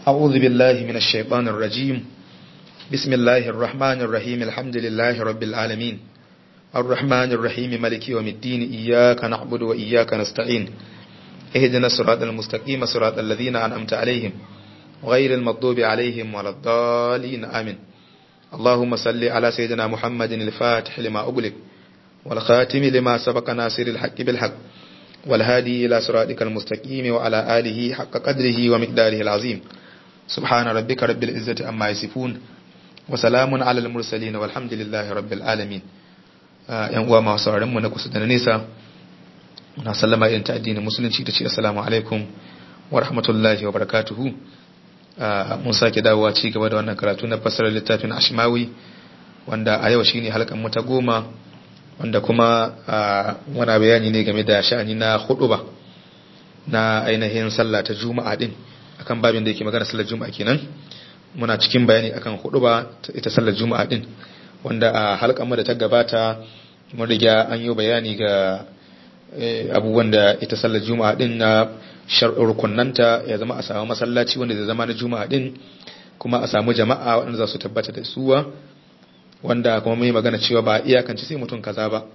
أعوذ بالله من الشيطان الرجيم بسم الله الرحمن الرحيم الحمد لله رب العالمين الرحمن الرحيم ملك يوم الدين إياك نعبد وإياك نستعين اهدنا الصراط المستقيم صراط الذين أنعمت عليهم غير المغضوب عليهم ولا الضالين آمين اللهم صل على سيدنا محمد الفاتح لما أغلق والخاتم لما سبق ناصر الحق بالحق والهادي إلى صراطك المستقيم وعلى آله حق قدره ومقداره العظيم سبحان ربك رب العزة أما يصفون وسلام على المرسلين والحمد لله رب العالمين yan uwa masu sauraron mu na kusa da na nesa na sallama irin ta addinin musulunci da ce assalamu alaikum wa rahmatullahi wa barakatuhu mun sake dawowa ci gaba da wannan karatu na fasarar littafin ashmawi wanda a yau shine halkan mu ta goma wanda kuma wana bayani ne game da sha'ani na huduba na ainihin sallah ta juma'a din akan babin da yake magana sallar juma'a kenan muna cikin bayani akan huduba ita sallar juma'a din wanda a halkan da ta gabata mun riga an yi bayani ga abubuwan da ita sallar juma'a din na rukunanta ya zama a samu masallaci wanda zai zama na juma'a din kuma a samu jama'a waɗanda za su tabbata da suwa wanda kuma mai magana cewa ba iyakance sai mutum kaza ba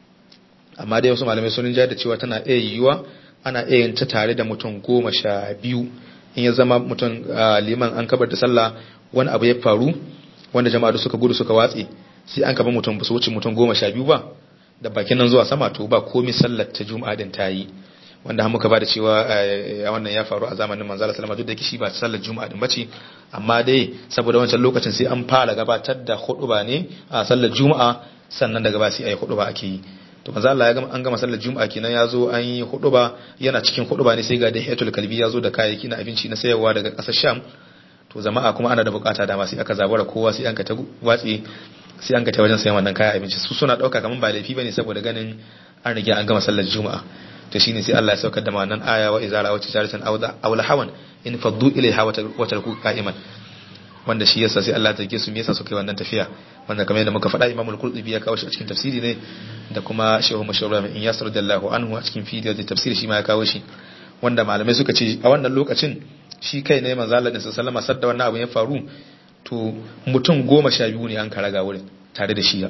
amma dai wasu malamai sun da cewa tana iya yiwuwa ana iya yin ta tare da mutum goma sha biyu in ya zama mutum liman an kabar da sallah wani abu ya faru wanda jama'a suka gudu suka watse sai an kaba mutum ba su wuce mutum goma sha biyu ba da bakin nan zuwa sama to ba komai sallar ta juma'a din ta yi wanda muka ba da cewa wannan ya faru a zamanin manzala salama duk da kishi ba sallar juma'a din bace amma dai saboda wancan lokacin sai an fara gabatar da huduba ne a sallar juma'a sannan daga ba sai ayi huduba ake yi to manzo Allah ya gama an gama sallar juma'a kenan ya zo an yi huduba yana cikin huduba ne sai ga dahiyatul kalbi ya zo da kayayyaki na abinci na sayarwa daga kasar Sham to jama'a kuma ana da bukata dama sai aka zabura kowa sai an ka ta watsi sai an ka ta wajen sayan wannan kayan abinci su suna dauka kaman ba laifi bane saboda ganin an riga an gama sallar juma'a to shine sai Allah ya saukar da wannan aya wa izara wa tijaratan aw lahawan in faddu ilaiha wa tarku qa'iman wanda shi yasa sai Allah ya take su me yasa suka yi wannan tafiya wanda kamar yadda muka faɗa Imam al-Qurtubi ya kawo shi a cikin tafsiri ne da kuma Shehu Mashawra min Iyas radiyallahu anhu a cikin video da tafsiri shi ma ya kawo shi wanda malamai suka ce a wannan lokacin shi kai ne manzo Allah sallallahu alaihi sadda wannan abu ya faru to mutum goma sha biyu ne an karaga wurin tare da shi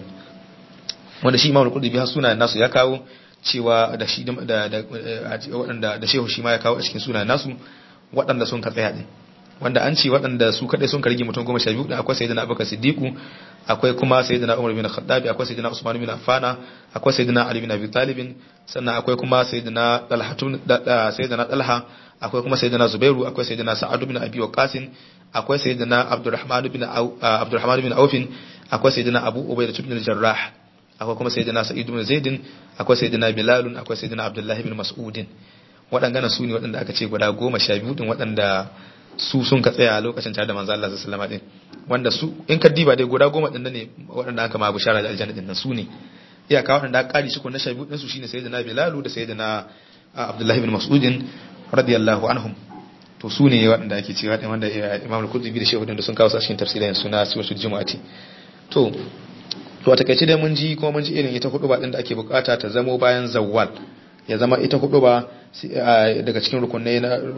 wanda shi Imam al-Qurtubi har sunayen nasu ya kawo cewa da shi da waɗanda da shehu shi ma ya kawo a cikin sunayen nasu waɗanda sun ka tsaya din wanda an ce waɗanda su kaɗai sun kargi mutum goma sha biyu da akwai sayyidina abubakar siddiqu akwai kuma sayyidina umar bin khattabi akwai sayyidina usman bin affana akwai sayyidina ali bin abi talib sannan akwai kuma sayyidina talhatun sayyidina talha akwai kuma sayyidina zubairu akwai sayyidina sa'ad bin abi waqas akwai sayyidina abdurrahman bin abdurrahman bin auf akwai sayyidina abu ubaydah bin jarrah akwai kuma sayyidina sa'id bin zaid akwai sayyidina bilal akwai sayyidina abdullah bin mas'ud waɗannan su ne waɗanda aka ce guda goma sha biyu din waɗanda su sun ka tsaya lokacin tare da manzo Allah sallallahu alaihi wasallam wanda su in ka diba dai guda goma din ne waɗanda aka ma bushara da aljanna din nan su ne iyaka waɗanda aka kari su ko na sha biyu din su shine sayyidina bilal da sayyidina abdullah bin mas'ud radiyallahu anhum to su ne waɗanda ake cewa din wanda imam al-qurtubi da shehu da sun kawo su a cikin tafsirin suna suratul jumu'ati to to a takaice dai mun ji kuma mun ji irin ita huduba din da ake bukata ta zamo bayan zawwal ya zama ita huduba daga cikin rukunai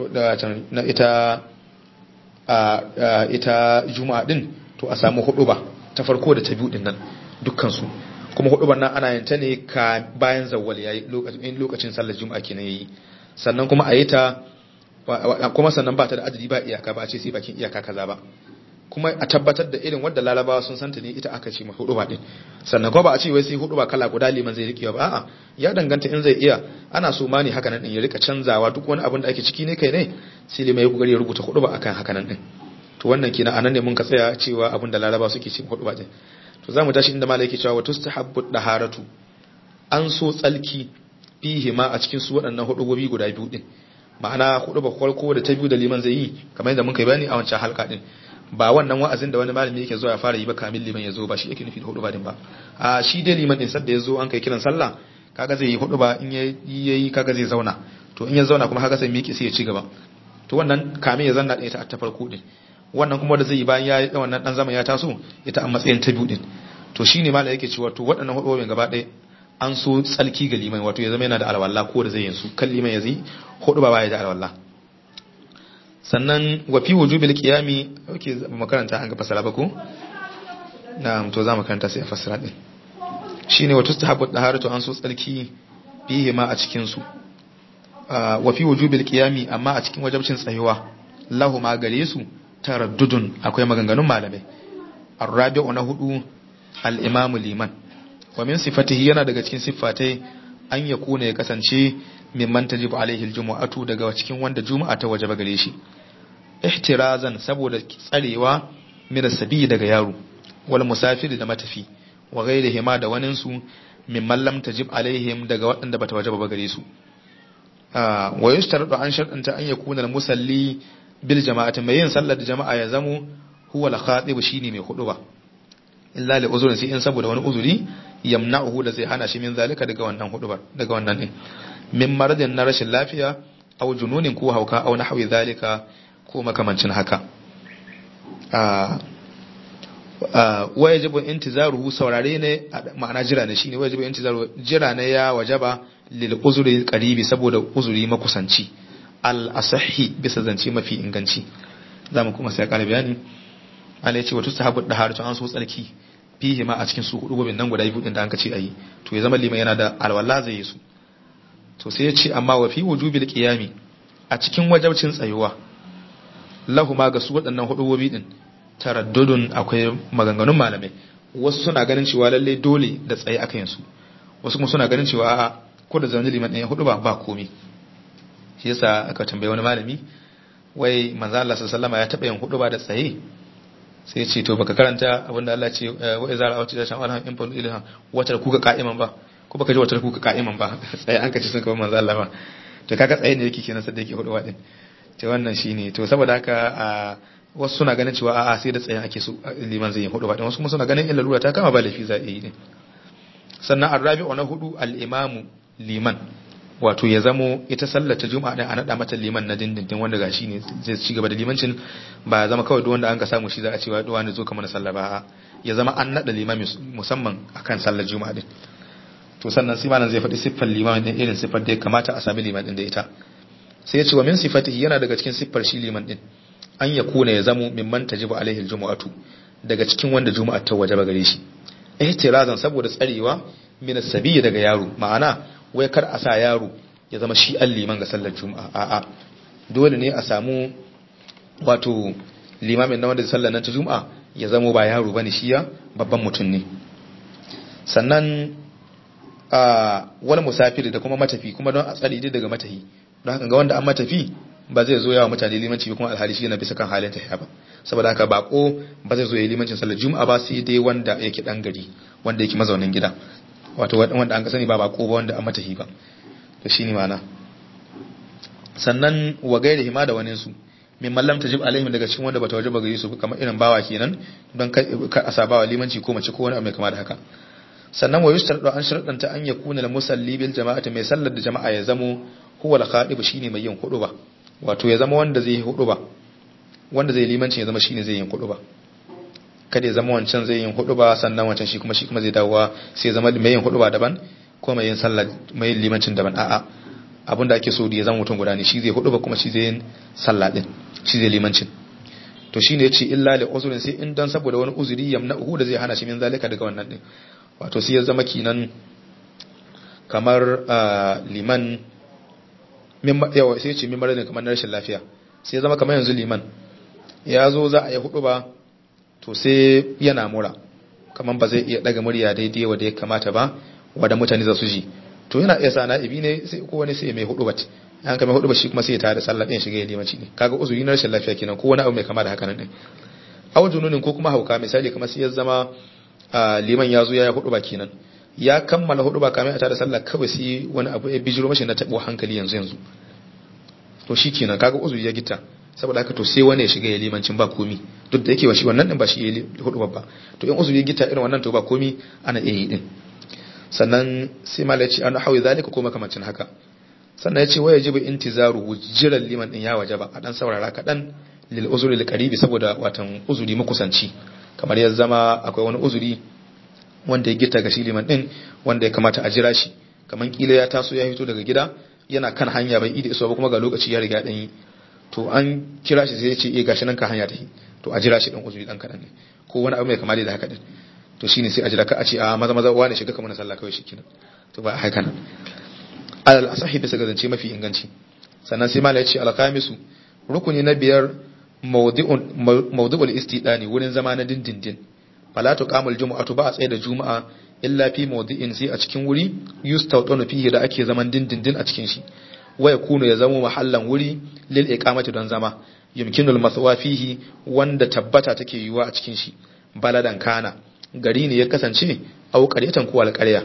na ita ita juma'a din to a samu huduba ta farko da ta biyu din nan dukkan su kuma huduban nan ana yin ta ne ka bayan zawwal yayi lokacin lokacin sallar juma'a kenan yayi sannan kuma a yi ta kuma sannan ba ta da adadi ba iyaka ba a ce sai bakin iyaka kaza ba kuma a tabbatar da irin wadda larabawa sun santa ne ita aka ce ma hudu din sannan kuma ba a ce wai sai hudu ba kala guda liman zai rikewa ba a'a ya danganta in zai iya ana so ma ne haka nan din ya rika canzawa duk wani abin da ake ciki ne kai ne sai limai ya kokari ya rubuta hudu ba akan haka nan din to wannan kenan anan ne mun ka tsaya cewa abin da larabawa suke ce hudu ba din to zamu tashi inda malai yake cewa wa tustahabbu daharatu an so tsalki fihi ma a cikin su waɗannan hudu gobi guda biyu din ma'ana hudu ba farko da ta biyu da liman zai yi kamar yadda muka yi bayani a wancan halka din ba wannan wa'azin da wani malami yake zuwa ya fara yi ba kamin liman ya zo ba shi yake nufi da hudu ba din ba a shi dai liman din sadda ya zo an kai kiran sallah kaga zai yi hudu ba in yayi kaga zai zauna to in ya zauna kuma kaga sai miƙe sai ya ci gaba to wannan kamin ya zanna da ita ta farko din wannan kuma da zai yi bayan ya yi wannan dan zaman ya taso ita a matsayin ta biyu din to shine malami yake cewa to waɗannan hudu gaba ɗaya an so tsalki ga liman wato ya zama yana da alwala ko da zai yin su kan liman ya zai hudu ba baya da alwala sannan wa fi wujubil qiyami okay makaranta an ga fasara ba ko na'am to za mu karanta sai a fasara din shine wa tustahabu daharatu an so tsarki fihi ma a cikin su wa fi wujubil qiyami amma a cikin wajibcin tsayuwa lahu ma gare su taraddudun akwai maganganun malamai arrabi'u na hudu al-imam liman wa min sifatihi yana daga cikin siffatai an ya kuna ya kasance mimman tajibu alaihi aljumu'atu daga cikin wanda juma'a ta wajaba gare shi ihtirazan saboda tsarewa min sabi daga yaro wal musafir da matafi wa ghairihi ma da wanin su mimman lam tajib alaihim daga waɗanda bata wajaba ba gare su wa yushtaradu an sharɗanta an yakuna al-musalli bil jama'ati mai yin sallar da jama'a ya zamo huwa al-khatib shine mai huduba illa li uzurin sai in saboda wani uzuri yamna'uhu da zai hana shi min zalika daga wannan hudubar daga wannan din min maradin na rashin lafiya aw jununin ko hauka aw nahwi zalika ko makamancin haka wa yajibu intizaruhu saurare ne ma'ana jira ne shine wajibu intizaru jira ne ya wajaba lil uzuri qaribi saboda uzuri makusanci al asahi bisa zance mafi inganci zamu kuma sai kare bayani Allah ya ce wato sahabu da haratu an so tsarki fihi ma a cikin su hudu gobin nan guda biyu din da an ce ayi to ya zama liman yana da alwala zai yi su to sai ya ce amma wa fi wujubil qiyami a cikin wajabcin tsayuwa lahu ma ga su waɗannan hudu gobi din taraddudun akwai maganganun malamai wasu suna ganin cewa lalle dole da tsaye aka yin su wasu kuma suna ganin cewa a'a ko da zaune liman ɗaya hudu ba ba komai shi yasa aka tambaye wani malami wai manzo Allah sallallahu alaihi ya taɓa yin hudu ba da tsaye sai ya ce to baka karanta abinda Allah ce wa izara awti da shan alhan in fa ilha watar kuka qa'iman ba ko baka ji watar kuka qa'iman ba tsaye an kace sun kaba manzo Allah ba to kaga tsaye ne yake kenan sai da yake hudu ba din to wannan shine to saboda haka wasu suna ganin cewa a'a sai da tsayin ake so liman zai yi hudu ba wasu kuma suna ganin illa lura ta kama ba laifi za a yi ne sannan arrabi'u na hudu al-imamu liman wato ya zamo ita sallar ta juma'a din a nada mata liman na dindindin wanda gashi ne zai ci gaba da limancin ba ya zama kawai duk wanda an ka samu shi za a cewa duwa ne zo kamar sallah ba ya zama an nada limami musamman akan sallar juma'a din to sannan sai malam zai faɗi siffar liman din irin siffar da ya kamata a sami liman din da ita sai ya ce wa min sifatihi yana daga cikin siffar shi liman din an ya kuna ya zamo mimman tajibu alaihi aljumu'atu daga cikin wanda juma'a ta wajaba gare shi ihtirazan saboda tsarewa min sabiyi daga yaro ma'ana wai kar a sa yaro ya zama shi an liman ga sallar juma'a a'a dole ne a samu wato limamin na wanda sallar nan ta juma'a ya zamo ba yaro bane shi ya babban mutum ne sannan a wani musafiri da kuma matafi kuma don a tsare daga matahi don haka ga wanda an matafi ba zai zo yawa mutane limanci kuma alhali shi yana bisa kan halin tafiya ba saboda haka bako ba zai zo ya limancin sallar juma'a ba sai dai wanda yake dan gari wanda yake mazaunin gida wato wanda an ka sani ba bako ba wanda an matahi ba to shine ma'ana sannan wa gairihi ma da wani su min mallam tajib alaihim daga cikin wanda bata wajaba gare su kamar irin bawa kenan don ka a sabawa limanci ko mace ko wani abu mai kama da haka sannan wa yustardu an sharadanta an yakuna al musalli bil jama'ati mai sallar da jama'a ya zamo huwa al khatib shine mai yin hudu ba wato ya zama wanda zai yi hudu ba wanda zai limanci ya zama shine zai yin hudu ba kada ya zama wancan zai yin hudu ba sannan wancan shi kuma shi kuma zai dawowa sai zama mai yin hudu ba daban ko mai yin sallah mai yin limancin daban a'a abinda ake so da ya zama mutum guda ne shi zai hudu ba kuma shi zai yin sallah din shi zai limancin to shine yace illa li uzrin sai in dan saboda wani uzuri yamna'uhu da zai hana shi min zalika daga wannan din wato sai ya zama kinan kamar liman yawa sai ce mimar ne kamar na rashin lafiya sai zama kamar yanzu liman ya zo za a yi hudu ba to sai yana mura kamar ba zai iya daga murya daidai wadda ya kamata ba wadda mutane za su ji to yana iya sa na'ibi ne sai ko wani sai mai hudu bat an kama hudu ba shi kuma sai ya tada sallah ɗin shiga ya limanci ne kaga uzuri na rashin lafiya kenan ko wani abu mai kama da haka nan ɗin awon jununin ko kuma hauka misali kamar sai ya zama liman ya zo ya yi hudu ba kenan ya kammala hudu ba kamar a tada sallah kawai sai wani abu ya bijiro mashi na tabo hankali yanzu yanzu to shi kenan kaga uzuri ya gita saboda haka to sai wani ya shiga ya limancin ba komi duk da yake wa shi wannan din ba shi ya hudu ba to in uzuri ya gita irin wannan to ba komi ana iya yi din sannan sai mala ya ce an hawi zalika ko makamancin haka sannan ya ce waya jibu intizaru jiran liman din ya wajaba a dan saurara kaɗan lil uzuri lil qaribi saboda watan uzuri makusanci kamar ya zama akwai wani uzuri wanda ya gita ga shi liman din wanda ya kamata a jira shi kamar kila ya taso ya fito daga gida yana kan hanya bai ida iso ba kuma ga lokaci ya riga dan yi to an kira shi sai ya ce eh gashi nan ka hanya tafi to a jira shi dan uzuri dan kadan ne ko wani abu mai kama da haka din to shine sai a jira ka a ce a maza maza wani shiga kamar sallah kawai shikenan to ba haka nan alal asahi bisa ga zance mafi inganci sannan sai mala ya ce alkhamisu rukuni na biyar mawdu'ul istidani wurin zama na dindindin fala tuqamul jumu'atu ba a tsaye da juma'a illa fi mawdi'in sai a cikin wuri yustawtanu fihi da ake zaman dindindin a cikin shi wa yakunu ya zama mahallan wuri lil iqamati don zama yumkinul maswa fihi wanda tabbata take yiwa a cikin shi baladan kana gari ne ya kasance au qaryatan ko alqarya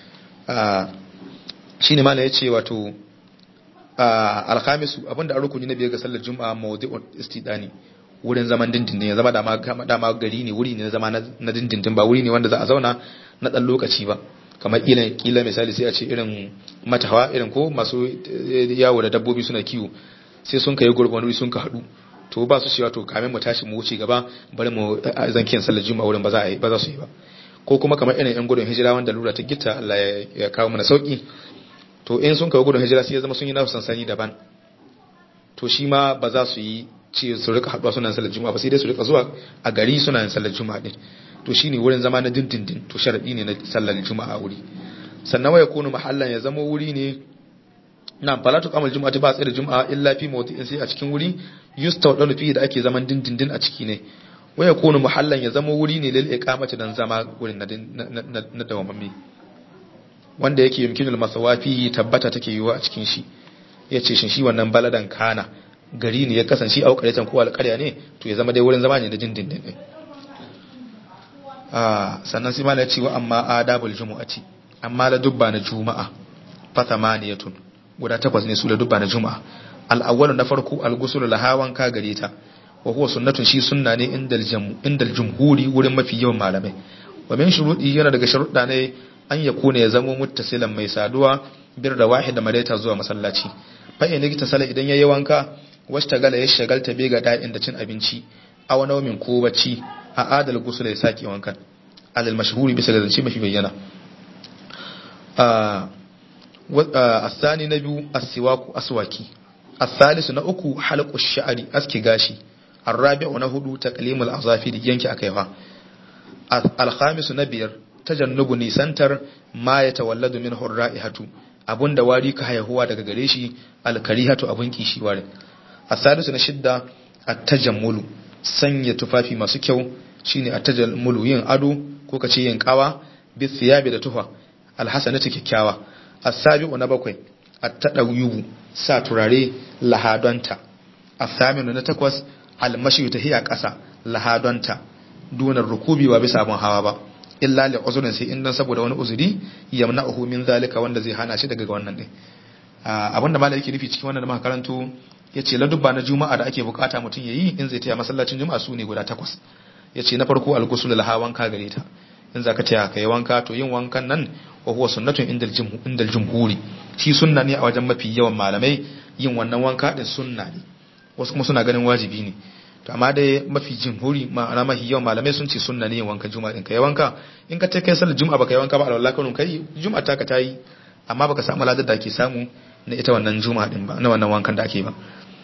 shine malai yace wato alkhamisu abinda an rukuni na biyar ga sallar juma'a mawdi'ul istidani wurin zaman dindindin ya zama dama dama gari ne wuri ne na zama na dindindin ba wuri ne wanda za a zauna na dan lokaci ba kamar kila kila misali sai a ce irin matawa irin ko masu yawo da dabbobi suna kiwo sai sun kai gurbin wuri sun ka hadu to ba su cewa to kamin mu tashi mu wuce gaba bari mu zankin sallar juma'a wurin ba za a yi ba za su yi ba ko kuma kamar irin yan gudun hijira wanda lura ta gitta Allah ya kawo mana sauki to in sun kawo gudun hijira sai ya zama sun yi nasu sansani daban to shi ma ba za su yi ce su rika haɗuwa suna sallar juma'a ba sai dai su rika zuwa a gari suna yin sallar juma'a din to shine wurin zama na dindindin to sharadi ne na sallar juma'a wuri sannan waya kunu mahallan ya zama wuri ne na falatu kamal juma'a ba tsaye da juma'a illa fi mawdi'in sai a cikin wuri yustawdalu fi da ake zaman dindindin a ciki ne waya kunu mahallan ya zama wuri ne lil iqamati dan zama wurin na na dawamammi wanda yake yumkinul masawafi tabbata take yiwa a cikin shi yace shin shi wannan baladan kana gari ne ya kasance a ƙaryatan ko alƙarya ne to ya zama dai wurin zama ne da dindindin ne sannan sai malai cewa amma adabul jumu'ati amma la dubba na juma'a fa thamaniyatun guda takwas ne su la dubba na juma'a al-awwalu na farko al-ghusl lahawan ka gare ta wa huwa sunnatun shi sunna ne indal jamu indal jumhuri wurin mafi yawan malamai wa min shurudi yana daga sharuɗa ne an yakuna ya zamo muttasilan mai saduwa bir da wahid da madaita zuwa masallaci fa in likita sala idan yayi wanka wasta gala ya shagalta bai ga da'in da cin abinci a wani naumin ko bacci a adal gusul ya saki wankan alal mashhuri bisa ga zance mafi bayyana asani na biyu asiwaku aswaki asalisu na uku halqu sha'ri aski gashi arrabi'u na hudu taqlimul azafiri yanki akaiwa alkhamisu na biyar tajannubu nisantar ma ya tawalladu min hurra'ihatu abunda wari ka haihuwa daga gare shi alkarihatu abun kishi ware asalisu na shidda at-tajammulu sanya tufafi masu kyau shine at-tajammulu yin ado ko kace yin kawa bi thiyabi da tufa alhasanatu kikkiawa as-sabi'u na bakwai at-tadawyubu sa turare lahadonta as-saminu na takwas al-mashy tahiya kasa lahadonta dunar rukubi wa bisa abun hawa ba illa li uzurin sai in dan saboda wani uzuri yamna'uhu min zalika wanda zai hana shi daga wannan din abinda malai yake nufi cikin wannan da muka karanto yace ladubba na juma'a da ake bukata mutum yayi in zai taya masallacin juma'a su ne guda takwas yace na farko al-ghusl laha wanka gare ta in zaka taya kai wanka to yin wankan nan wa huwa sunnatun indal jumhur indal jumhuri shi sunna ne a wajen mafi yawan malamai yin wannan wanka din sunna ne wasu kuma suna ganin wajibi ne to amma dai mafi jumhuri ma'ana mafi yawan malamai sun ce sunna ne yin wankan juma'a din kai wanka in ka kai sallar juma'a baka yi wanka ba alwala kanun kai juma'a ta ka tayi amma baka samu ladar da ake samu na ita wannan juma'a din ba na wannan wankan da ake ba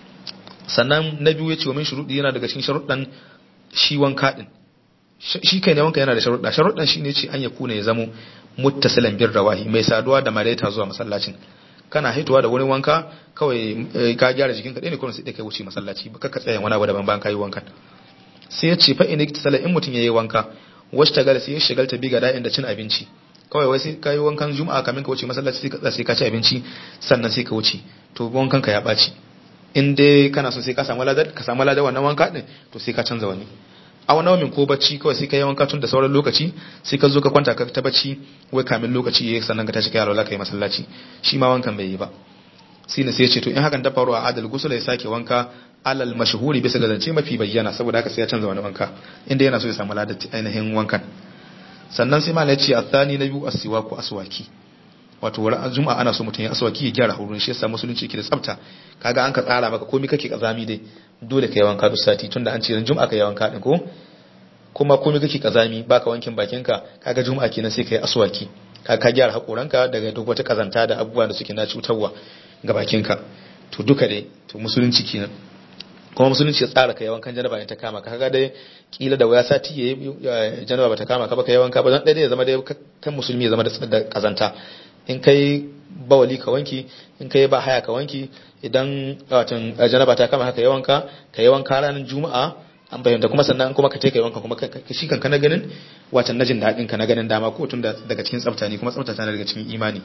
sannan na biyu yace wa min shurudi yana daga cikin sharuɗan shi wanka din shi kai ne wanka yana da sharuɗa sharuɗan shine ce an ya kuna ya zamo muttasilan bir rawahi mai saduwa da maraita zuwa masallacin kana haituwa da wurin wanka kawai ka gyara jikin ka ne kuma sai kai wuce masallaci ba ka tsaya wani abu daban bayan kayi wankan sai ya ce fa in iktisala in mutun yayi wanka wasu tagal sai ya shigalta bi ga da'in da cin abinci kawai wai sai kayi wankan juma'a kamin ka wuce masallaci sai ka sai ka ci abinci sannan sai ka wuce to wankan ka ya baci in dai kana so sai ka samu ladar ka samu ladar wannan wanka din to sai ka canza wani a wani wamin ko bacci kawai sai ka yi wanka tun da sauran lokaci sai ka zo ka kwanta ka ta bacci wai kamin lokaci yayi sannan ka tashi kai alwala kai masallaci shi ma wankan bai yi ba sai ne sai ya ce to in hakan ta faru a adal gusul ya sake wanka alal mashhuri bisa ga zance mafi bayyana saboda haka sai ya canza wani wanka inda yana so ya samu ladar ainihin wankan sannan sai malai ya ce athani na biyu asiwaku aswaki wato wurin juma'a ana so mutum ya aswaki ya gyara hurin shi yasa musulunci yake da tsafta kaga an ka tsara maka komai kake kazami dai dole ka yi wanka duk sati tunda an ce ran juma'a ka yi wanka din ko kuma komai kake kazami baka wankin bakinka kaga juma'a kenan sai ka yi aswaki ka ka gyara hakoranka daga duk wata kazanta da abubuwa da suke na cutarwa ga bakinka to duka dai to musulunci kenan kuma musulunci ya tsara ka yawan kan janaba in ta kama ka kaga dai kila da waya sati ya janaba bata kama ka ba ka yawan ka ba dan dai ya zama dai kan musulmi ya zama da kazanta in kai bawali ka wanki in kai ba haya ka wanki idan watan janaba ta kama haka yawan ka ka yawan ka ranar juma'a an bayyana kuma sannan kuma ka take wanka kuma shi kan kana ganin watan najin daɗin ka na ganin dama ko tun daga cikin tsafta ne kuma tsafta tana daga cikin imani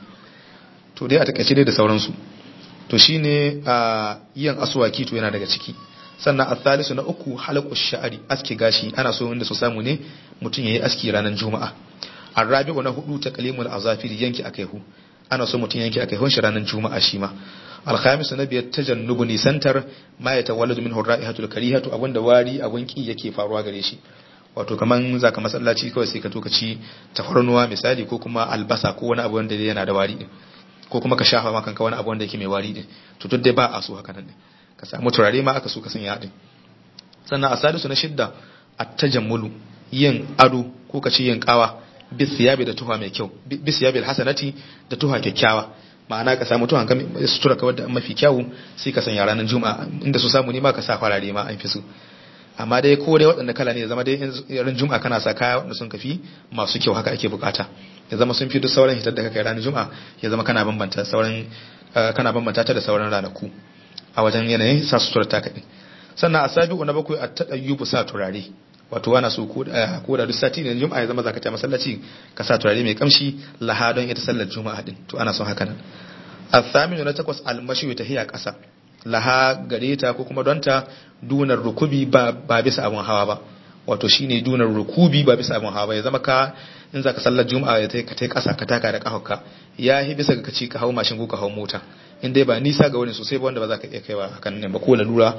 to dai a takaice dai da sauransu to shine a yin aswaki to yana daga ciki sannan a thalisu na uku halaqu sha'ari aski gashi ana so inda su samu ne mutum yayi aski ranar juma'a arabi'u na hudu taqlimul azafiri yanki akaihu ana so mutum yanki akaihun shi ranar juma'a shi ma alkhamisu na biyar tajannubu nisantar ma ya tawalladu min hurra'ihatul karihatu abinda wari abun ki yake faruwa gare shi wato kaman zaka masallaci kawai sai ka to ka ci tafarnuwa misali ko kuma albasa ko wani abu wanda yana da wari din ko kuma ka shafa maka wani abu wanda yake mai wari din to duk dai ba a so haka nan din ka samu turare ma aka so ka sanya din sannan a sadisu na shidda at-tajammulu yin ado ko ka ci yin kawa bisiyabi da tuha mai kyau bisiyabi alhasanati da tuha kyakkyawa ma'ana ka samu tuhan ka sutura ka wadda mafi kyawu sai ka sanya ranar juma'a inda su samu ne ma ka sa farare ma an fi su amma dai ko dai waɗanda kala ne ya zama dai ran juma'a kana sa kaya waɗanda sun kafi masu kyau haka ake bukata ya zama sun fi duk sauran hitar da ka kai ranar juma'a ya zama kana bambanta sauran kana bambanta ta da sauran ranaku a wajen yanayin sa sutura ta kaɗai sannan a sabi'u na bakwai a taɗayyubu sa turare wato wana so ko da duk sati ne juma'a ya zama zaka ta masallaci ka sa turare mai kamshi laha don ita sallar juma'a din to ana son haka nan athaminu na takwas almashi ta hiya kasa laha gare ta ko kuma don ta dunar rukubi ba ba bisa abun hawa ba wato shine dunar rukubi ba bisa abun hawa ba ya zama ka in zaka sallar juma'a ya ka tai kasa ka taka da kafarka ya hi bisa ga kaci ka hau mashin ko ka hau mota in dai ba nisa ga wani sosai ba wanda ba za ka iya kaiwa hakan ne ba ko lalura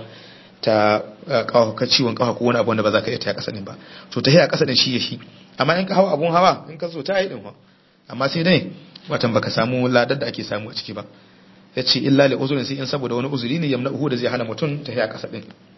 ta ka ciwon kafa ko wani abu wanda ba za ka iya ta kasa din ba to ta hiya kasa din shi ya shi amma in ka hawa abun hawa in ka so ta yi din amma sai dai watan baka samu ladar da ake samu a ciki ba yace illa li uzurin sai in saboda wani uzuri ne yamna uhu da zai hana mutum ta hiya kasa din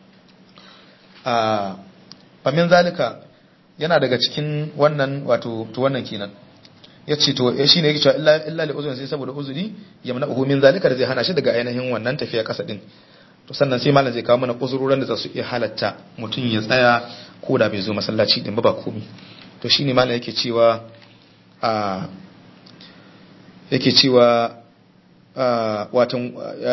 a famin zalika yana daga cikin wannan wato to wannan kenan yace to shi ne yake cewa illa illa li uzurin sai saboda uzuri yamna uhu min zalika da zai hana shi daga ainihin wannan tafiya kasa din to sannan sai malam zai kawo mana uzurorin da za su iya halatta mutum ya tsaya ko da bai zo masallaci din ba ba komi to shine malam yake cewa a yake cewa watan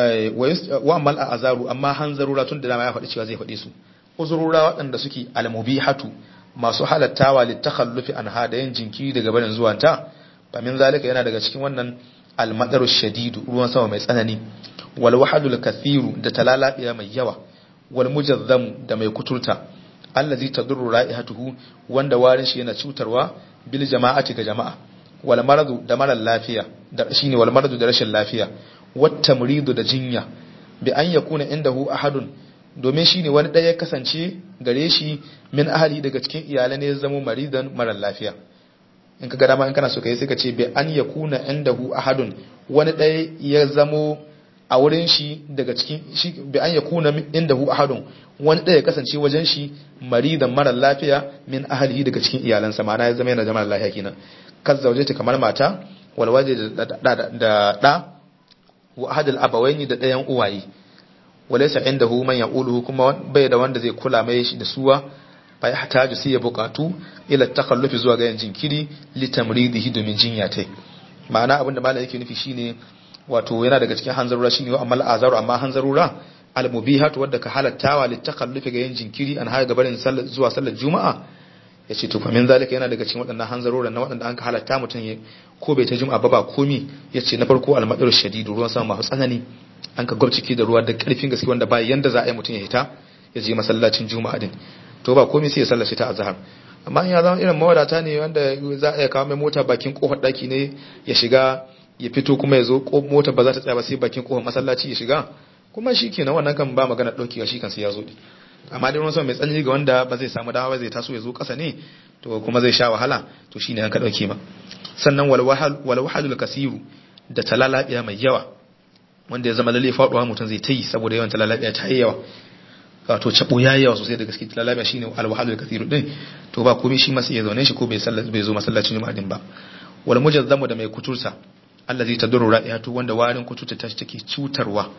wa amal a azaru amma hanzarura tun da dama ya faɗi cewa zai faɗi su uzurura waɗanda suke almubihatu masu halattawa litakhallufi an hada yin jinkiri daga barin zuwanta fa min zalika yana daga cikin wannan almadaru shadidu ruwan sama mai tsanani wal wahadul kathiru da talalabiya mai yawa wal mujazzamu da mai kuturta allazi tadurru ra'ihatuhu wanda warin shi yana cutarwa bil jama'ati ga jama'a wal maradu da marar lafiya da shine wal maradu da rashin lafiya wat tamridu da jinya bi an yakuna indahu ahadun domin shine wani ɗaya ya kasance gare shi min ahali daga cikin iyalai ne ya zama maridan marar lafiya in ka ga dama in kana so kai sai ka ce bi an yakuna indahu ahadun wani ɗaya ya zamo a wurin shi daga cikin shi bi an yakuna indahu ahadun wani ɗaya ya kasance wajen shi maridan marar lafiya min ahalihi daga cikin iyalansa ma'ana ya zama yana da marar lafiya kenan kan zauje ta kamar mata walwaje da da wa ahadul abawaini da ɗayan uwaye walaysa indahu man yaquluhu kuma bai da wanda zai kula mai shi da suwa fa yahtaju sai ya buƙatu ila takhallufi zuwa ga yin jinkiri li tamridihi domin jinya tai ma'ana abinda malam yake nufi shine wato yana daga cikin hanzarura shine wa amal azaru amma hanzarura al mubihatu wadda ka halattawa li takhallufi ga yin jinkiri an haga barin sallar zuwa sallar juma'a yace to fa min zalika yana daga cikin waɗannan hanzarura na waɗanda an ka halatta mutum ko bai ta juma'a ba ba komi yace na farko al madaru shadidu ruwan sama masu tsanani an ka gwabciki da ruwa da karfin gaske wanda ba yanda za a yi mutum ya hita ya je masallacin juma'a din to ba komai sai ya sallace ta azhar amma in ya zama irin mawadata ne wanda za a iya kawo mai mota bakin kofar daki ne ya shiga ya fito kuma ya zo mota ba za ta tsaya ba sai bakin kofar masallaci ya shiga kuma shi kenan wannan kan ba magana daukewa shi kan sai ya zo din amma dai ruwan sama mai tsanani ga wanda ba zai samu dawa ba zai taso ya zo kasa ne to kuma zai sha wahala to shine an ka dauke ma sannan wal wahal wal wahadul kasiru da talalabiya mai yawa wanda ya zama lalle faduwa mutum zai ta yi saboda yawan talalabiya ta yi yawa wato cabo ya yawa sosai da gaske talalabiya shine alwahalul kathiru din to ba komai shi masu ya zaune shi ko bai sallah bai zo masallacin juma'a din ba wal mujazzamu da mai kuturta allazi tadurru ra'ihatu wanda warin kuturta ta take cutarwa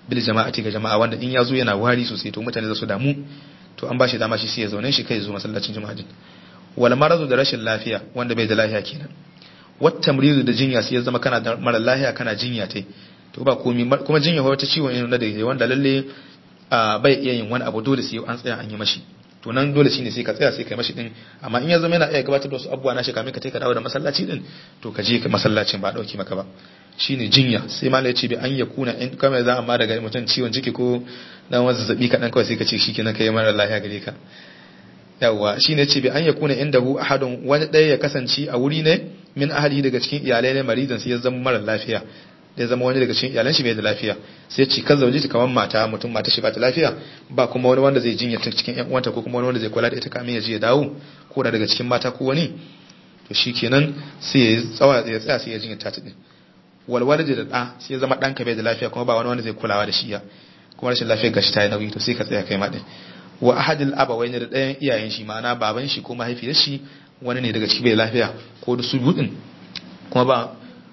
bil jama'ati ga jama'a wanda in ya zo yana wari sosai to mutane za su damu to an ba shi dama shi sai ya zaune shi kai zo masallacin juma'a din wal maradu da rashin lafiya wanda bai da lafiya kenan wat tamridu da jinya sai ya zama kana da mara lafiya kana jinya tai to ba komi kuma jinya wata ciwon ne da da wanda lalle bai iya yin wani abu dole sai an tsaya an yi mashi to nan dole shine sai ka tsaya sai kai mashi din amma in ya zama yana iya gabatar da wasu abubuwa na shi kamin ka ka dawo da masallaci din to ka je ka masallacin ba dauki maka ba shine jinya sai malai ce bi an ya kuna in kamar za amma daga mutum ciwon ciki ko dan wani zazzabi kaɗan kawai sai ka ce shikenan kai mara lafiya gare ka yawwa shine ce bi an ya kuna inda hu ahadun wani ɗaya ya kasance a wuri ne min ahali daga cikin iyalai ne maridan sai ya zama mara lafiya da ya zama wani daga cikin iyalan shi bai da lafiya sai ci kan zauje ta kamar mata mutum mata shi ba ta lafiya ba kuma wani wanda zai jinya ta cikin yan uwanta ko kuma wani wanda zai kula da ita kamin ya je ya dawo ko da daga cikin mata ko wani to shikenan sai ya tsawa ya tsaya sai ya jinya ta din walwala da da sai ya zama ɗanka bai da lafiya kuma ba wani wanda zai kulawa da shi ya kuma rashin lafiyar gashi ta yi nauyi to sai ka tsaya kai ma din wa ahadil abawai ne da ɗayan iyayen shi ma'ana baban shi ko mahaifiyar shi wani ne daga ciki bai lafiya ko da su budin kuma ba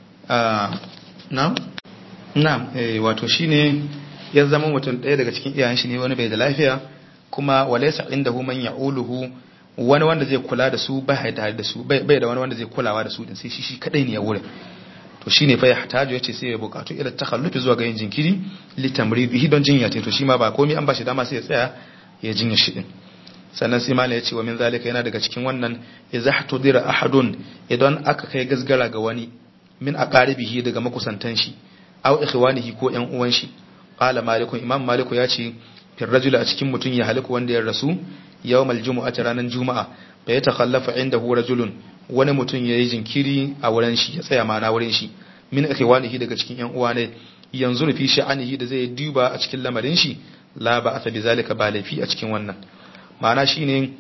na na wato shine ya zama mutum ɗaya daga cikin iyayen shi ne wani bai da lafiya kuma walaysa indahu man ya'uluhu wani wanda zai kula da su bai tare da su bai da wani wanda zai kulawa da su din sai shi shi kadai ne ya wurin to shine fa ya hataju yace sai ya bukatu ila takhallufi zuwa ga yin jinkiri li tamridihi don jinya to shi ma ba komai an bashi dama sai ya tsaya ya jinya shi din sannan sai malai yace wa min zalika yana daga cikin wannan idza hatudira ahadun idan aka kai gasgara ga wani min aqaribihi daga makusantan shi aw ikhwanihi ko ƴan uwan shi qala malikun imam maliku yace fil rajuli a cikin mutun ya haliku wanda ya rasu yawmal jumu'ati ranan juma'a fa ya takhallafa indahu rajulun wani mutum ya yi jinkiri a wurin shi ya tsaya mana wurin shi min ikhwanihi daga cikin ƴan uwa ne yanzu fi sha'anihi da zai duba a cikin lamarin shi la ba asa bi zalika ba laifi a cikin wannan ma'ana shine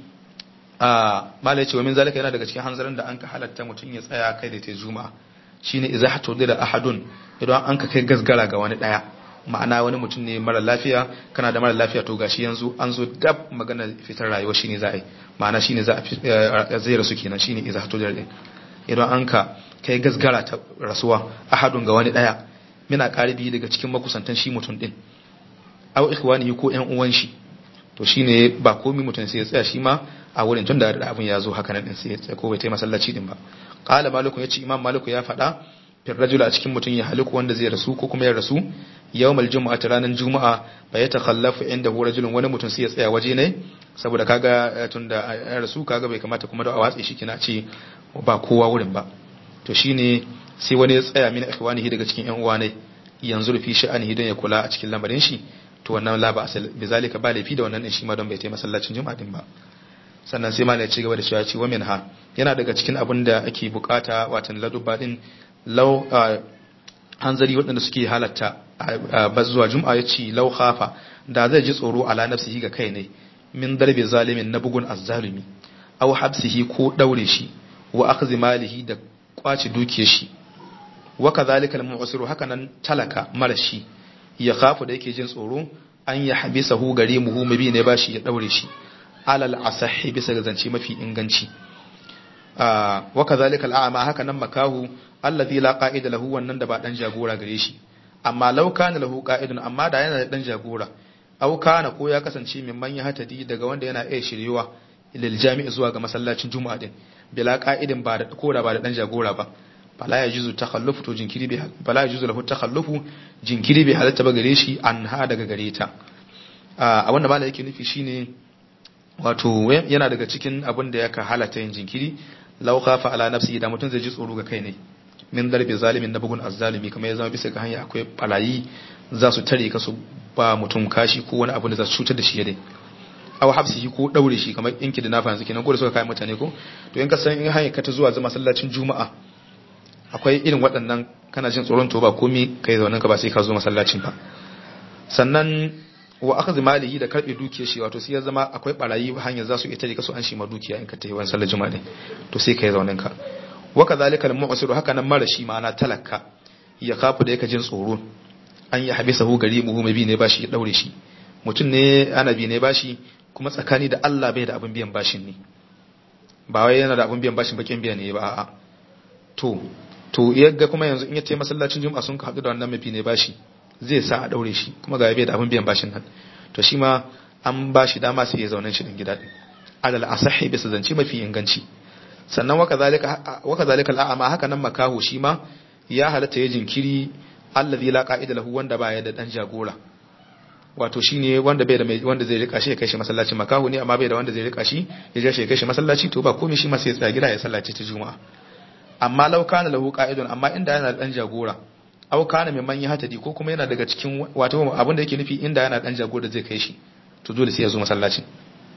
a malai ce wa min zalika yana daga cikin hanzarin da an ka halatta mutum ya tsaya kai da ta juma'a shine idza hatudira ahadun idan an ka kai gasgara ga wani daya ma'ana wani mutum ne mara lafiya kana da mara lafiya to gashi yanzu an zo dab magana fitar rayuwa shine za a yi ma'ana shine za a zai rasu kenan shine idza hatudira din idan an ka kai gasgara ta rasuwa ahadun ga wani daya mina karibi daga cikin makusantan shi mutum din aw ikhwanihi ko ƴan uwan shi to shine ba komai mutum sai ya tsaya shi ma a wurin tun da abin ya zo haka nan din sai ya tsaya ko bai taimaka masallaci din ba qala maliku yace imam maliku ya faɗa fil rajul a cikin mutum ya haliku wanda zai rasu ko kuma ya rasu yawmal jumu'ati ranan juma'a fa ya takhallafu inda hu rajulun wani mutum sai ya tsaya waje ne saboda kaga tun da ya rasu kaga bai kamata kuma da a watsi shi kina ce ba kowa wurin ba to shine sai wani ya tsaya min ikhwanihi daga cikin ƴan uwa ne yanzu fi sha'anihi don ya kula a cikin lamarin shi to wannan la ba asal bizalika ba laifi da wannan din shi ma don bai taimaka masallacin juma'a din ba sannan sai malai ci gaba da cewa ci wa minha yana daga cikin abin da ake bukata watan ladubba din law hanzari waɗanda suke halatta ba zuwa juma'a ya ce law khafa da zai ji tsoro ala nafsihi ga kai ne min darbi zalimin na bugun azzalumi aw habsihi ko daure shi wa akhdhi malihi da kwaci dukiyar shi wa kadhalika al-mu'siru hakanan talaka marashi ya khafu da yake jin tsoro an ya habisahu gare muhu mabi ne bashi ya daure shi alal asahi bisa ga zance mafi inganci wa kadhalika al'ama haka nan makahu allazi la qa'ida lahu wannan da ba dan jagora gare shi amma law kana lahu qa'idun amma da yana da dan jagora aw kana ko ya kasance min man hatadi daga wanda yana iya shiryewa lil jami'i zuwa ga masallacin juma'a din bila qa'idin ba da ko da ba da dan jagora ba fala ya juzu takhallufu to jinkiri bi fala ya juzu lahu takhallufu jinkiri bi halatta ba gare shi an ha daga gare ta a wannan malai yake nufi shine wato yana daga cikin abin da yaka halatta yin jinkiri law khafa ala nafsi da mutum zai ji tsoro ga kai ne min darbi zalimin na bugun azzalimi kamar ya zama bisa ga hanya akwai barayi za su tare ka su ba mutum kashi ko wani abu da za su cutar da shi dai aw habsihi ko daure shi kamar inki da nafa yanzu kenan ko da suka kai mutane ko to in ka san in hanya ka ta zuwa zama masallacin juma'a akwai irin waɗannan kana jin tsoron to ba komi kai zaunin ka ba sai ka zo masallacin ba sannan wa aka malihi da karbe dukiyar shi wato sai ya zama akwai barayi hanyar za su ita da kaso an shi ma dukiya in ka tafi wani sallar juma'a to sai kai zaunin ka wa kadhalika al-mu'sir haka nan mara shi ma'ana talaka ya kafu da yake jin tsoro an ya habisa hu gari muhu mabi ne bashi ya daure shi mutum ne anabi ne bashi kuma tsakani da Allah bai da abin biyan bashin ne ba wai yana da abin biyan bashin bakin biya ne ba a'a to to yagga kuma yanzu in ya tayi masallacin juma'a sun ka haɗu da wannan mafi ne bashi zai sa a daure shi kuma ga bai da abin biyan bashin nan to shi ma an ba shi dama sai ya zaune shi din gida din alal asahi bisa zance mafi inganci sannan waka zalika waka zalika al'ama haka nan makaho shi ma ya halatta ya jinkiri allazi la qa'ida lahu wanda baya da dan jagora wato shine wanda bai da wanda zai rika shi ya kai shi masallaci makaho ne amma bai da wanda zai rika shi ya ja shi ya kai shi masallaci to ba komai shi ma sai ya tsaya gida ya sallaci ta juma'a amma law kana lahu qa'idun amma inda yana da dan jagora aw kana mai manyan hatadi ko kuma yana daga cikin wato abin da yake nufi inda yana dan jagora zai kai shi to dole sai ya zo masallaci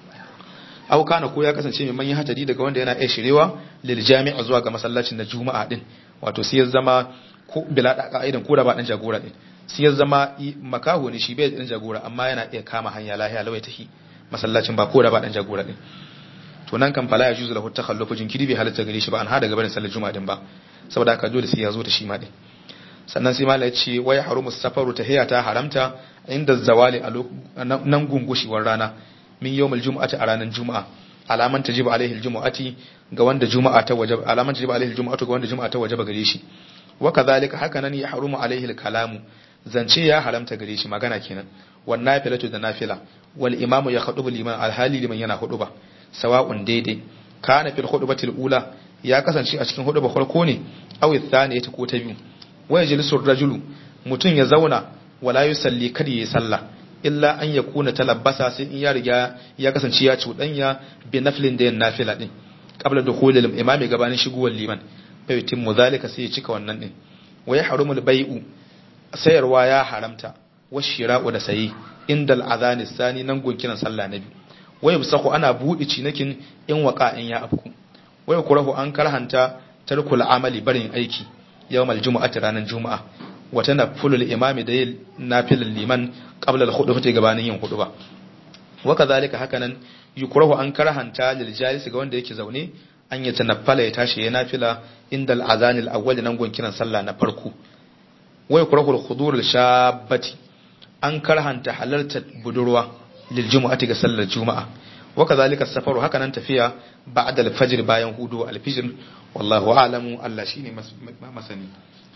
aw kana ko ya kasance mai manyan hatadi daga wanda yana iya shirewa lil jami'a zuwa ga masallacin na juma'a din wato sai ya zama ko bila da ka'idan ko da ba dan jagora din sai ya zama makaho ne shi bai dan jagora amma yana iya kama hanya lahiya lawai tahi masallacin ba ko da ba dan jagora din to nan kan fala ya juzu lahu takhallufu jinkiri bai halatta gare shi ba an hada gabanin sallar juma'a din ba saboda haka dole sai ya zo da shi ma din sannan sai malai ce wai harumu safaru tahiya ta haramta inda zawali a nan gungushewar rana min yawmul jumu'ati a ranar juma'a alaman tajibu alaihi aljumu'ati ga wanda juma'a ta wajaba alaman tajibu alaihi aljumu'atu ga wanda juma'a ta wajaba gare shi wa kadhalika haka nan ya harumu alaihi alkalamu zance ya haramta gare shi magana kenan wan nafilatu da nafila wal imamu ya khudubu liman alhali liman yana huduba sawa'un daidai kana fil khutbatil ula ya kasance a cikin huduba farko ne aw thaniyati ko ta biyu wa yajlisu rajulu mutun ya zauna wala yusalli kada yayi sallah illa an yakuna talabbasa sai in ya riga ya kasance ya cudanya bi naflin da yan nafila din qabla dukhulil imami gabanin shigowar liman fa yutimmu zalika sai ya cika wannan din wa yahrumul bai'u sayarwa ya haramta wa shira'u da sayi indal adhan sani nan gunkinan sallah na biyu waya bisaku ana buɗe cinikin in waka in ya afku waya kurahu an karhanta tarkul amali barin aiki yawmal jumu'ati ranar juma'a wata nafulul imami da yin nafilul liman qabla al khutbati gabanin yin khutba wa kadhalika hakanan yukrahu an karhanta lil jalis ga wanda yake zaune an ya tanaffala ya tashi ya nafila inda al azan al awwal nan gon kiran sallah na farko waya kurahu al khudur al shabbati an karhanta halartar budurwa liljumu'ati ga sallar juma'a wa kadhalika safaru haka nan tafiya ba'da al-fajr bayan hudu al-fajr wallahu a'lamu Allah shine masani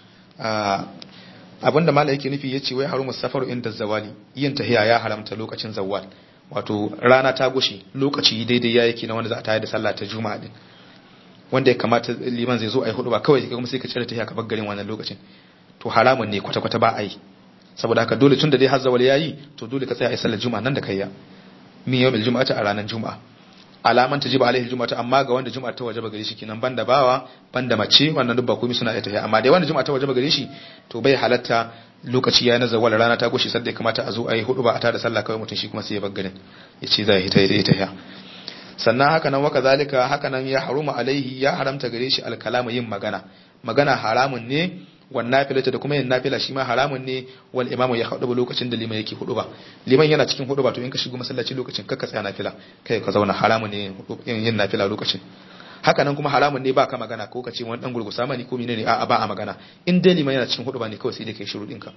abinda malai yake nufi yace wai harumu safaru inda zawali yin tahiya ya haramta lokacin zawal wato rana ta gushi lokaci daidai ya yake na wanda za a tayar da sallah ta juma'a din wanda ya kamata liman zai zo a yi hudu ba kawai kuma sai ka cire tahiya ka bar garin wannan lokacin to haramun ne kwata-kwata ba a yi saboda haka dole tun da dai har zawal yayi to dole ka tsaya a sallar juma'a nan da kayya min yawmil juma'ati a ranar juma'a alaman tajiba alaihi juma'atu amma ga wanda juma'a ta wajaba gare shi kenan banda bawa banda mace wannan duk ba komai suna ita ya amma dai wanda juma'a ta wajaba gare shi to bai halatta lokaci ya na zawal rana ta goshi sadda ya kamata a zo a yi hudu ba a tada sallah kawai mutum shi kuma sai ya bar garin ya ce zai hita ya ta ya sannan haka nan waka zalika haka nan ya haruma alaihi ya haramta gare shi alkalamu yin magana magana haramun ne wan nafilata da kuma yin nafila shi ma haramun ne wal imamu ya hudu lokacin da liman yake hudu ba liman yana cikin hudu ba to in ka shigo masallaci lokacin kakka tsaya nafila kai ka zauna haramun ne yin nafila lokacin haka nan kuma haramun ne ba ka magana ko ka ce wani dan gurgusa mani ko menene a ba a magana in dai liman yana cikin hudu ba ne kawai sai dai kai shiru dinka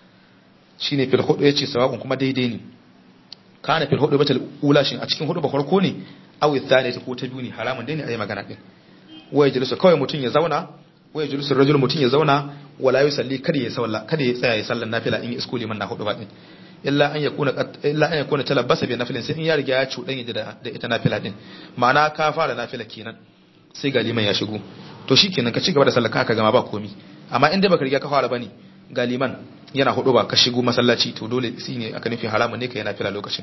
shine fil hudu yace sawa'un kuma daidai ne kana fil hudu batal ula shin a cikin hudu ba farko ne aw thaniyati ko ta biyu ne haramun dai ne ayi magana din waya jalisu kawai mutun ya zauna waya julusu rajul mutun ya zauna wala yusalli kada ya salla kada ya tsaya ya sallan nafila in isko liman na hudu ba din illa an yakuna illa an yakuna talabbasa bi nafilin sai in ya riga ya cudan da da ita nafila din ma'ana ka fara nafila kenan sai ga liman ya shigo to shikenan ka ci gaba da sallar ka gama ba komi amma in dai baka riga ka fara bane ga liman yana hudu ba ka shigo masallaci to dole shine aka nufi haramun ne ka yana nafila lokacin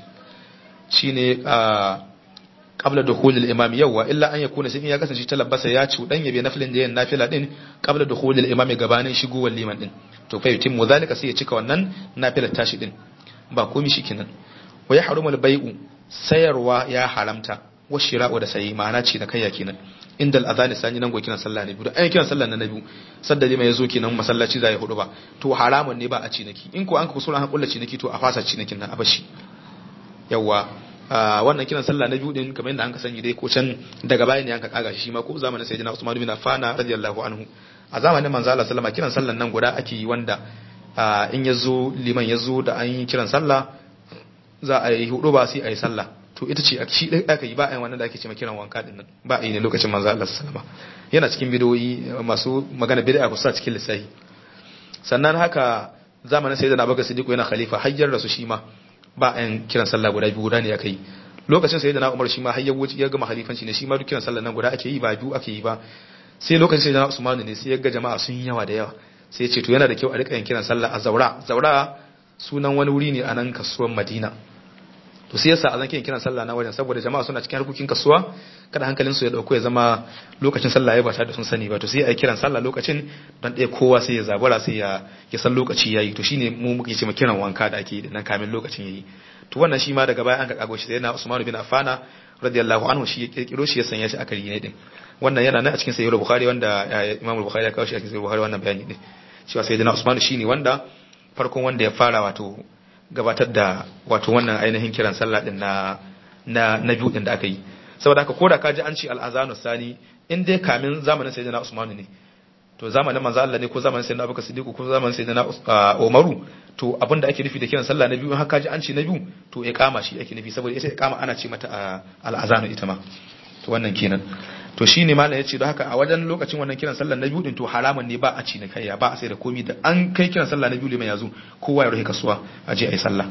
shine a qabla dukhul al-imam yawa illa an yakuna sai in ya kasance talabbasa ya ci dan yabe nafilin da yan nafila din qabla dukhul al-imam gabanin shigowar liman din to fa yutimmu zalika sai ya cika wannan nafilar tashi din ba komai shikenan wa yahrumu al-bai'u sayarwa ya haramta wa shira'u da sayi ma'ana ce da kayya kenan inda al-adhan sani nan go kiran sallah ne biyu da ai kiran sallah na biyu sadda liman yazo kenan masallaci zai hudu ba to haramun ne ba a ciniki in ko an ka kusura an kulla ciniki to a fasa cinikin nan a bashi yawa wannan kiran sallah na biyu din kamar yadda an ka sani dai ko can daga baya ne an ka kaga shi ma ko zamanin sayyidina Usman bin Affan radiyallahu anhu a zamanin manzo Allah sallama kiran sallan nan guda ake yi wanda in yazo liman yazo da an yi kiran sallah za a yi hudu ba sai a yi sallah to ita ce shi dai aka yi ba a yi wannan da ake cewa kiran wanka din nan ba a yi ne lokacin manzo Allah sallama yana cikin bidoyi masu magana bid'a ku sa cikin lissafi sannan haka zamanin sayyidina Abubakar Siddiq yana khalifa hayyar rasu shi ma ba an kiran sallah guda biyu guda ne aka yi lokacin sayyidina Umar shi ma hayyar wuce ya gama khalifanci ne shi ma duk kiran sallah nan guda ake yi ba biyu ake yi ba sai lokacin sayyidina Usman ne sai ya ga jama'a sun yawa da yawa sai ya ce to yana da kyau a rika yin kiran sallah a Zaura Zaura sunan wani wuri ne a nan kasuwar Madina to sai yasa azan kiran sallah na wajen saboda jama'a suna cikin harkokin kasuwa kada hankalin su ya dauko ya zama lokacin sallah ya ba tare da sun sani ba to sai ai kiran sallah lokacin dan ɗaya kowa sai ya zabura sai ya ya san lokaci yayi to shine mu muke ce kiran wanka da ake nan kamin lokacin yayi to wannan shi ma daga baya an ka kago shi sai na Usman bin Affan radiyallahu anhu shi ya kirkiro shi ya sanya shi a kari ne din wannan yana nan a cikin sahih Bukhari wanda Imam Bukhari ya kawo shi a cikin sahih Bukhari wannan bayani din cewa sayyidina Usman shine wanda farkon wanda ya fara wato gabatar da wato wannan ainihin kiran sallah din na na na biyu din da aka yi saboda haka koda ka ji an ce al-azanu sani in dai kamin zamanin sayyidina Usman ne to zamanin manzo Allah ne ko zamanin sayyidina Abubakar Siddiq ko zamanin sayyidina Umaru to abinda ake nufi da kiran sallah na biyu in haka ji an ce na biyu to iqama shi ake nufi saboda ita iqama ana ce mata al-azanu ita ma to wannan kenan to shine malam yace don haka a wajen lokacin wannan kiran sallah na biyu din to haramun ne ba a ci na kaiya ba a sai da komai da an kai kiran sallah na biyu liman yazo kowa ya rufe kasuwa a je ayi sallah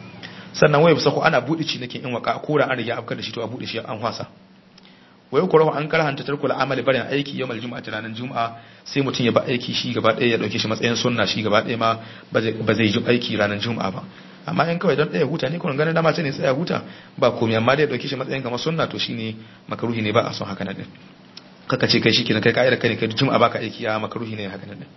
sannan wai bisa ko ana bude ci nake in waka ko da an riga afkar da shi to a bude shi an hwasa wai ko rahu an karhanta tarkul amali barin aiki yawmal juma'a ranar juma'a sai mutum ya ba aiki shi gaba ɗaya ya dauke shi matsayin sunna shi gaba ɗaya ma ba zai yi aiki ranar juma'a ba amma in kawai don ɗaya huta ne kuma ganin dama ce ne tsaya huta ba komai amma dai dauke shi matsayin kamar sunna to shine makaruhi ne ba a son haka nan din kaka ce kai shikenan kai ka'ida kai ne kai juma'a baka aiki ya makaruhi ne haka nan din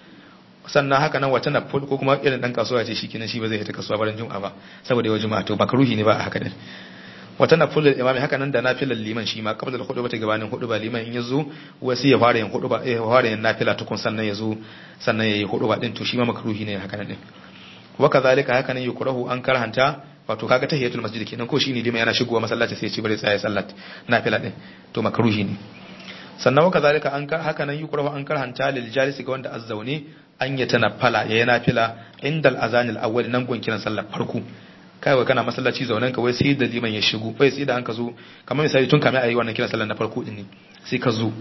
sannan haka nan wata na ko kuma irin dan kasuwa ce shikenan shi ba zai fita kasuwa bayan juma'a ba saboda yau juma'a to makaruhi ne ba a haka din wata na fulul imami haka nan da nafilar liman shi ma kabla da hudu ba ta gabanin hudu ba liman in yazo wasu ya fara yin hudu ba ya fara yin nafila tukun sannan yazo sannan yayi hudu ba din to shi ma makruhi ne haka nan din wa kazalika haka nan yukrahu an karhanta wato kaga tahiyatul masjid kenan ko shine liman yana shigowa masallaci sai ya ci bare tsaya sallat nafila din to makruhi ne sannan wa kazalika an haka nan yukrahu an karhanta lil jalisi ga wanda azzaune an ya tanaffala ya nafila indal azanil awwal nan gon kiran sallar farko kawai kana masallaci zaunen ka wai sai da liman ya shigo bai sai da an ka zo kamar misali tun kamar ayi wannan kiran sallar na farko din ne sai ka zo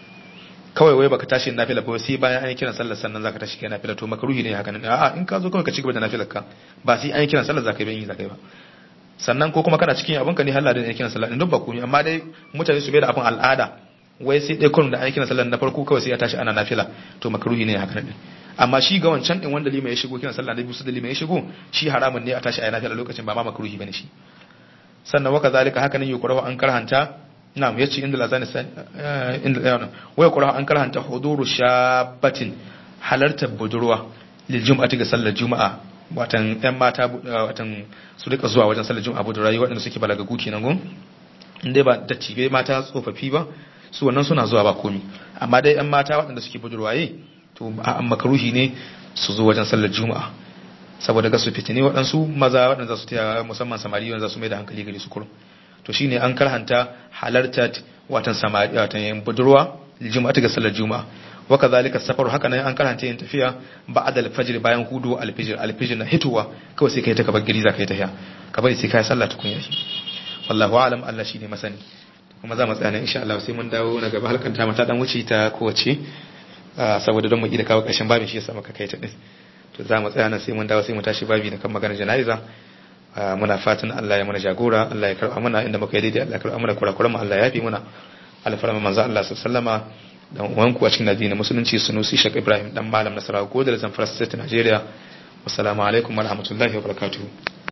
kawai wai baka tashi nafila ba sai bayan an yi kiran sallar sannan zaka tashi kai nafila to makruhi ne haka nan a'a in ka zo kawai ka ci gaba da nafilar ka ba sai an yi kiran sallar zaka yi ba yin zaka yi ba sannan ko kuma kana cikin abin ka ne halala da kiran sallar din duk ba komai amma dai mutane su bai da abin al'ada wai sai dai kullum da an yi kiran sallar na farko kawai sai ya tashi ana nafila to makruhi ne haka nan amma shi ga wancan din wanda lima ya shigo kiran sallah na biyu da lima ya shigo shi haramun ne a tashi a nafila lokacin ba ma makruhi bane shi sannan waka zalika haka nan yukrahu an karhanta na'am yace inda lazani inda yana wa yukrahu an karhanta huduru shabatin halartar budurwa lil jum'ati ga sallar juma'a watan yan mata watan su rika zuwa wajen sallar juma'a budurwa waɗanda suke balagagu kenan gun inda ba dattibe mata tsofaffi ba su wannan suna zuwa ba komi amma dai yan mata waɗanda suke budurwaye to a makaruhi ne su zo wajen sallar juma'a saboda ga su fitini waɗansu maza waɗanda su taya musamman samari wanda su mai da hankali gari su kurum to shine an karhanta halarta watan samari watan yin budurwa juma'a ta ga sallar juma'a wa kadhalika safaru haka nan an karhanta yin tafiya ba'da al-fajr bayan hudu al-fajr al-fajr na hituwa kawai sai kai ta kabar gari zaka yi tafiya ka bari sai kai sallah tukun yashi wallahu a'lam Allah shine masani kuma za mu tsaya insha Allah sai mun dawo na gaba halkan ta mata dan wuce ta kowace saboda don mu da kawo ƙarshen babin shi yasa muka kai ta din to za mu tsaya nan sai mun dawo sai mu tashi babi na kan maganar jana'iza muna fatan Allah ya mana jagora Allah ya karɓa mana inda muka yi daidai Allah ya karɓa mana kurakuran mu Allah ya yafi muna alfarma manzo Allah sallama dan uwanku a cikin addinin musulunci sunusi Sheikh Ibrahim dan malam Nasarawa ko da Zamfara State Nigeria wassalamu alaikum wa rahmatullahi wa barakatuh